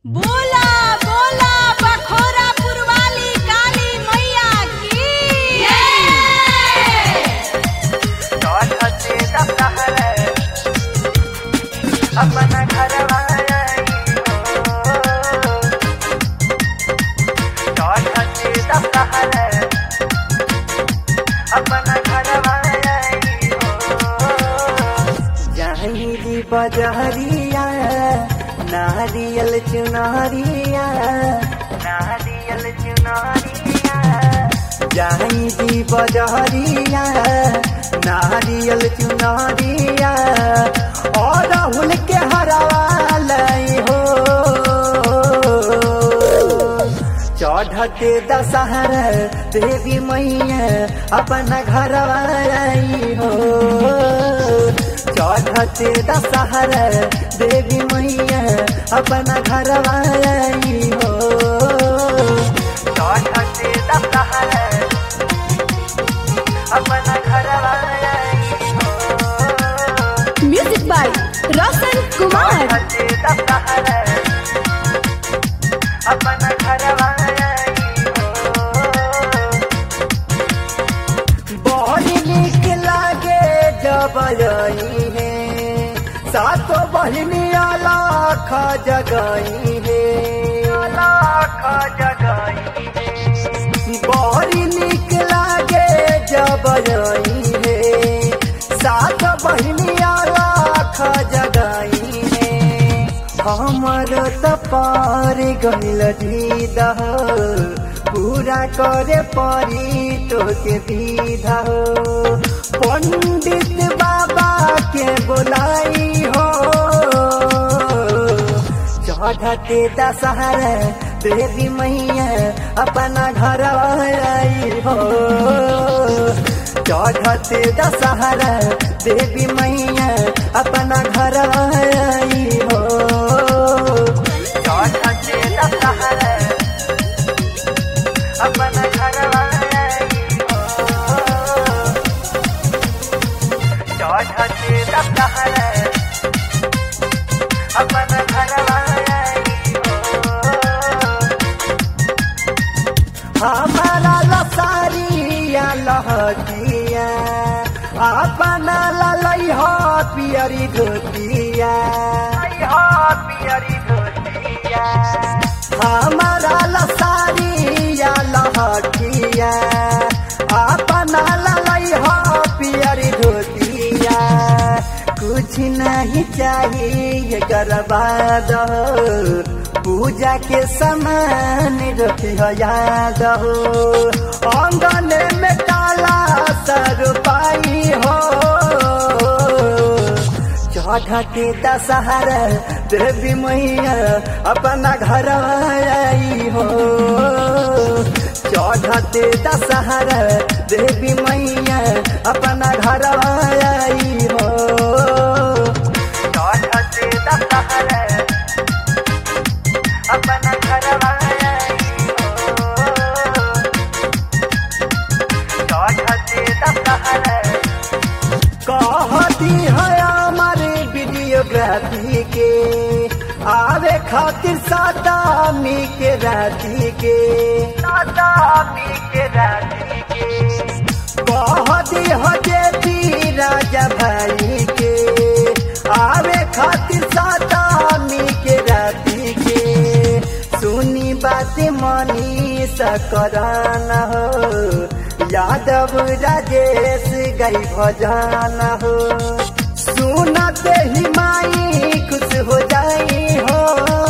बोला बोला बखोरा पुरवाली काली मैया की चौधरी दशहरा अपना घर चौधरी दशहरा अपना घर जहीं बजहरिया नारियल चुनरिया नारियल चुनरिया जाई दी बजहरिया नारियल चुनरिया और राहुल के हरावालई हो चढ़ते दशहर देवी मैया अपना घर आई हो चढ़ते दशहर देवी मैया अपना घर आई हो चढ़ते दशहर अपना घर आई हो म्यूजिक बाय रोशन कुमार चढ़ते दशहर अपना घर आई हो बड़ी निक लागे जब आई है सातो बहिनी लाख जगई है लाख जगई है बड़ी निक लागे जब आई है सात बहिनी लाख जगई है हमर त पार गइल दीद पूरा करे परी तोके विधा हो पंडित बाबा के बोलाई हो चढ़ते दशहर देवी मैया अपना घर आई हो चढ़ते दशहर देवी मैया अपना घर आई हो चढ़ते दशहर अपना घर आई हो चढ़ते दशहर अपना घर आई हो हमारा लसारिया लहटिया अपना ललई हो पियरी धोतिया पियरी धोतिया हमारा लसारिया लहटिया अपना ललई हो पियरी धोतिया कुछ नहीं चाहिए गरबाद पूजा के समान रखी हो याद हो आंगन में काला सर पाई हो चढ़ते दशहर देवी मैया अपना घर आई हो चढ़ते दशहर देवी मैया अपना घर आई हो चढ़ते दशहर अपना घर आई हो चढ़ते दशहर कहती है हमारे वीडियोग्राफी के आवे खातिर सादामी के राती के सादामी के राती के कहती है जेठी राजा भाई के आवे खातिर सादामी के राती के सुनी बात मनी सकराना हो यादव राजेश गई भजान हो सुनते ही माई खुश हो जाई हो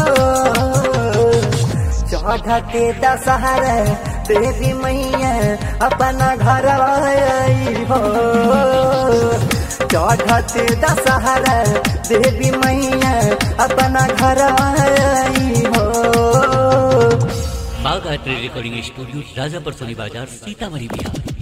चढ़ते दशहर देवी मैया अपना घर आई हो चढ़ते दशहर देवी मैया अपना घर आई हो बाग आर्ट रिकॉर्डिंग स्टूडियो राजापर सोनी बाजार सीतामढ़ी बिहार